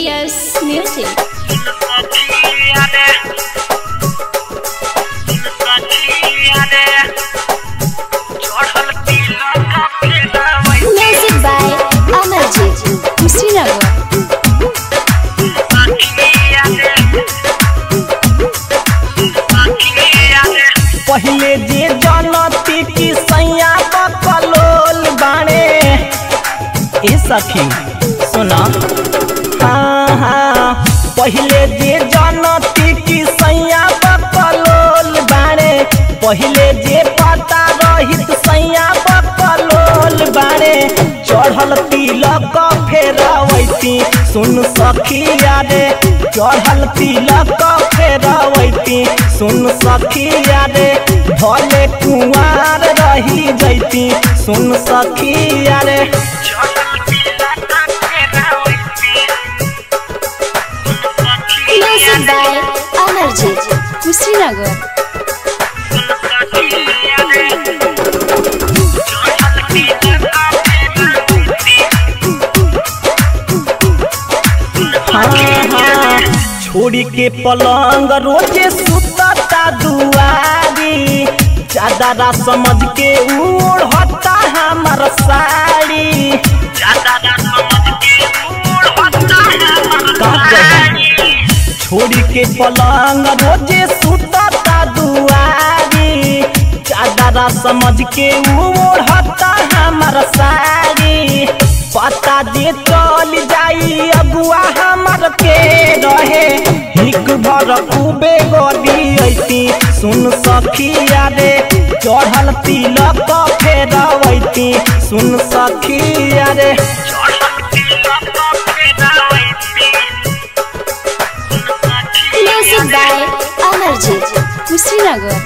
PS Music. Music by Amarjit. Kushinagar. पहिले जे जनती की सैया बकलोल बाणे ए सखी सुना हाँ हाँ पहिले जे जनती की सैया बकलोल बाणे पहिले जे पता रहित सैया बकलोल बाणे चढ़ल तिलक फेरवैती सुन सखिया रे चढ़ल तिलक फेरवैती सुन सखिया रे भले कुंवार रही जैती सुन सखिया रे Music by Amarjit. Kushinagar. हाँ हाँ छोड़ी के पलंग रोजे सुतता दुआरी चादरा समझ के ओढ़ता हमर साड़ी का कही? छोड़ी के पलंग रोजे सुतता दुआरी चादरा समझ के ओढ़ता हमर साड़ी पता जे चल जाई अगुआ हमर के रहे हिक भर खूबे गदी ऐती सुन सखिया रे चढ़ल तिलक फेरवैती सुन सखिया रे Music by Amarjit. Kushinagar.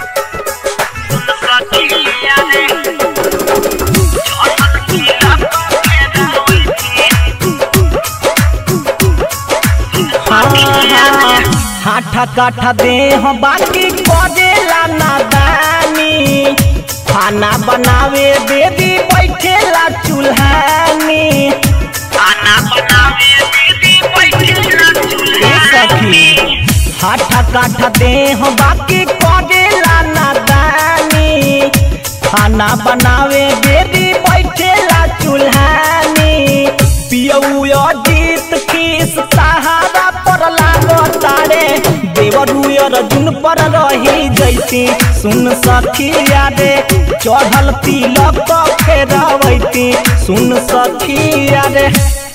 हाँ हाँ हाठा काठा देह बाकी करेला नादानी खाना बनावे देवी बैठेला चूल्हानी ए सखी हाठा काठा देह बाकी करेला नादानी खाना बनावे देवी बैठेला चूल्हानी पियऊ अजीत खीस सहारा पर लागतारे देवरुयर जुन पर रही जैती सुन सखिया रे चढ़ल तिलक फेरवैती सुन सखिया रे